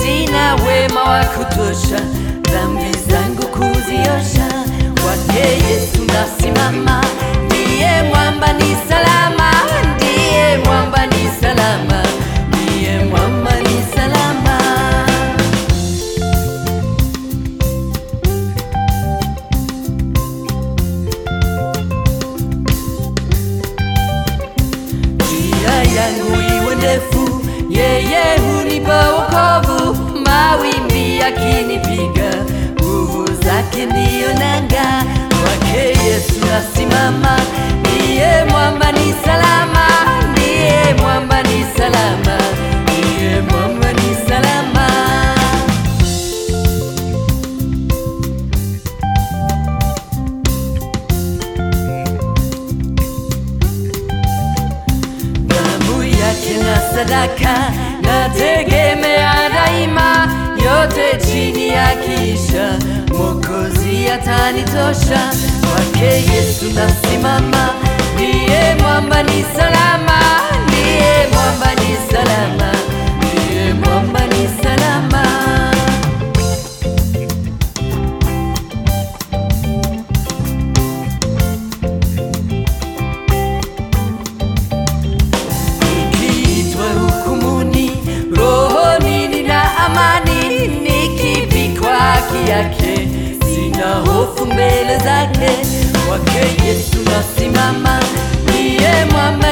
sina wema wa kutosha dhambi zangu kuziosha. Kwake Yesu nasimama, ndiye mwamba ni salama, ndiye mwamba ni salama, ndiye mwamba ni salama. njia yangu iwe ndefu, yeye hunipa wokovu. Mawimbi yakinipiga, nguvu zake ndiyo nanga. Kwake Yesu nasimama, ndiye mwamba ni salama, ndiye mwamba ni salama, ndiye mwamba ni salama. damu yake na sadaka nategemea daima, yote chini ya kisha Mwokozi atanitosha. Kwake Yesu nasimama, ndiye mwamba ni salama, ndiye mwamba ni salama, ndiye mwamba ni salama. Nikiitwa hukumuni, rohoni nina amani, nikivikwa haki yake, sina hofu mbele zake. Kwake Yesu nasimama, ndiye mwamba